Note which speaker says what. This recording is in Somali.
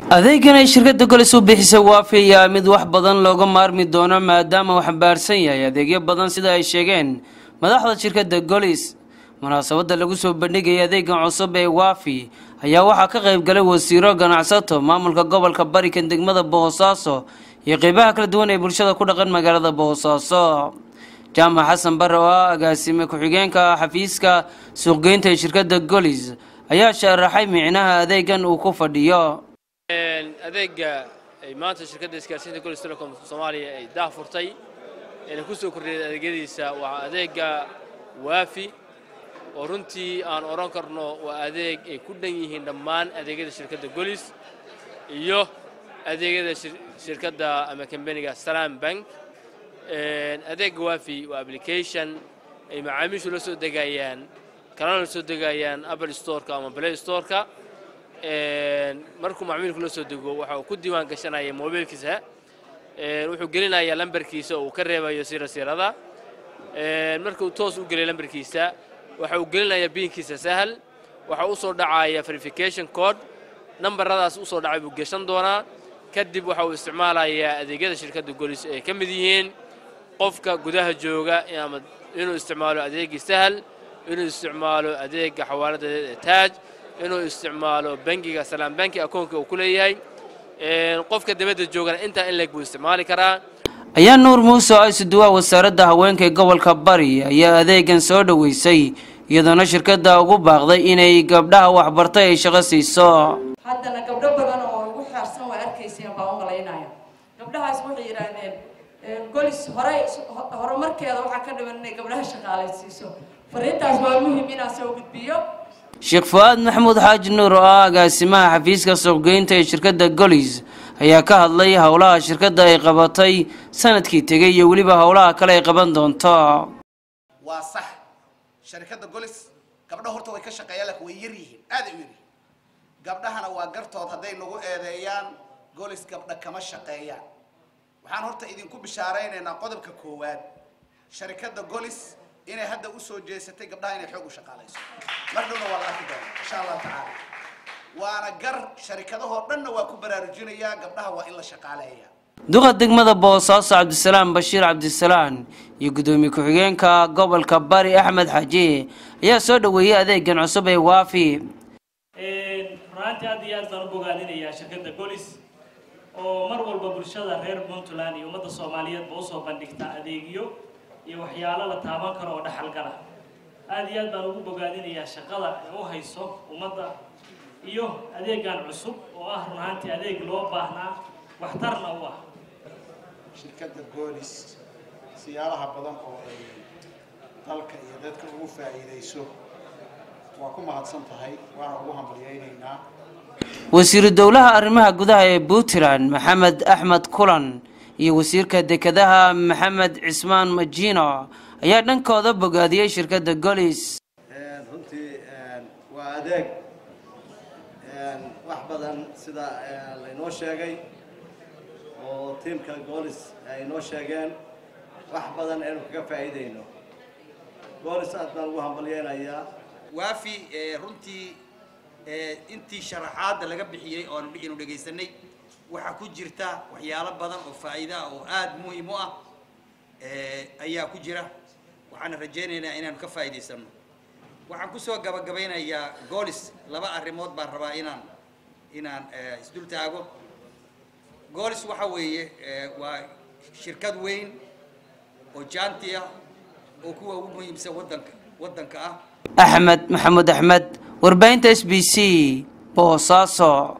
Speaker 1: adeegan ay shirkadda golis u bixisay waafi ayaa mid wax badan looga maarmi doono maadaama uu xambaarsan yahay adeegyo badan sida ay sheegeen madaxda shirkadda golis munaasabadda lagu soo bandhigaya adeegan cusub ee waafi ayaa waxaa ka qayb galay wasiiro ganacsato maamulka gobolka barikan degmada boosaaso iyo qeybaha kala duwan ee bulshada ku dhaqan magaalada boosaaso jaamac xasan bare oo ah agaasime ku-xigeenka xafiiska suuqgeynta ee shirkadda golis ayaa sharaxay micnaha adeegan uu ku fadhiyo
Speaker 2: adeega ay maanta shirkadda isgaarsiinta golis telecom soomaaliya ay daah furtay eena ku soo kordhiyay adeegyadiisa waa adeega waafi oo runtii aan odhan karno waa adeeg ay ku dhan yihiin dhammaan adeegyada shirkadda golis iyo adeegyada shirkadda ama kambaniga salam bank adeega waafi waa application ay macaamiishu la soo degayaan kalana la soo degayaan apple storeka ama play storeka markuu macmiilku la soo dego waxa uu ku diiwaan gashanaya mobiilkiisa wuxuu gelinayaa lambarkiisa oo uu ka reebayo sirasirada markuu toos u geliyo lambarkiisa waxa uu gelinayaa biinkiisa sahal waxa u soo dhacaya verification code nambaradaas u soo dhacay buu geshan doonaa kadib waxa uu isticmaalayaa adeegyada shirkadda golis ay ka mid yihiin qofka gudaha jooga ama inuu isticmaalo adeegii sahal inuu isticmaalo adeega xawaalada taaj inuu isticmaalo bangiga salaam banki akoonka uu ku leeyahay qofka dibadda joogana intaa in leeg buu isticmaali karaa
Speaker 1: ayaa nuur muuse oo isuduwaa wasaaradda haweenka ee gobolka bari ayaa adeegan soo dhoweysay iyadoona shirkadda ugu baaqday inay gabdhaha waxbartay ay shaqo siiso
Speaker 3: haddana gabdho badan oo igu xaarsan waa arkayseen baan u malaynaya gabdhahaas waxay yidhaahdeen golis horey horumarkeeda waxaa ka dhiman inay gabdhaha shaqaalaysiiso fariintaas waa muhim inaan soo gudbiyo
Speaker 1: sheekh fu-aad maxamuud xaaji nuur oo ah agaasimaha xafiiska suuqgeynta ee shirkadda golis ayaa ka hadlay howlaha shirkadda ay qabatay sanadkii tegay iyo weliba howlaha kale ay qaban doonto
Speaker 4: waa sax sharikadda golis gabdho horta way ka shaqeeyaan laakiin way yar yihiin aaday u yar yihiin gabdhahana waa gartood hadday nagu eedeeyaan golis gabdha kama shaqeeyaan waxaan horta idinku bishaaraynaynaa qodobka koowaad sharikadda golis inay hadda usoo jeesatay gabdhaha inay xoog u shaqaalayso mar dhowna waa la arki doona insha allah tacaala waana gar sharikadahoo dhanna waa ku baraarujinayaa gabdhaha waa in la shaqaaleeya
Speaker 1: duqa degmada boosaaso cabdisalaam bashiir cabdisalaan iyo guddoomiye ku-xigeenka gobolka bari axmed xaaji ayaa soo dhoweeyey adeegan cusub ee waafi
Speaker 5: runaantii aad iyo aad baan u bogaadinayaa shirkadda golis oo mar walba bulshada reer puntland iyo ummadda soomaaliyeedba usoo bandhigta adeegyo iyo waxyaalo la taaban karo oo dhaxalgala aad iyo aad baan ugu bogaadinayaa shaqada ay u hayso ummadda iyo adeegan cusub oo ah runaantii adeeg loo baahnaa waxtarna u ah
Speaker 6: shirkadda goolis siyaalaha badan oo ay dalka iyo dadka ugu faa'iidayso waa ku mahadsan tahay waana ugu hambalyaynaynaa
Speaker 1: wasiiru dowlaha arrimaha gudaha ee puntland maxamed axmed kulan iyo wasiirka dekedaha maxamed cismaan majino ayaa dhankooda bogaadiyey shirkadda golis
Speaker 7: runtii waa adeeg wax badan sida laynoo sheegay oo tiimka golis ay noo sheegeen wax badan aynu kaga faa'iidayno golis aad baan ugu hambalyeynayaa
Speaker 8: waafi runtii intii sharaxaadda laga bixiyey oo anu dhegaysanay waxaa ku jirta waxyaalo badan oo faa'iida ah oo aada muhiim u ah ayaa ku jira waxaana rajaynaynaa inaanu ka faa'iidaysano waxaan kusoo gabagabaynayaa golis laba arrimood baan rabaa inaan inaan isdul taago golis waxa weeye waa shirkad weyn oo jaanti ah oo kuwa ugu muhiimsan wadanka waddanka ah
Speaker 1: axmed maxamuud axmed warbaahinta s b c boosaaso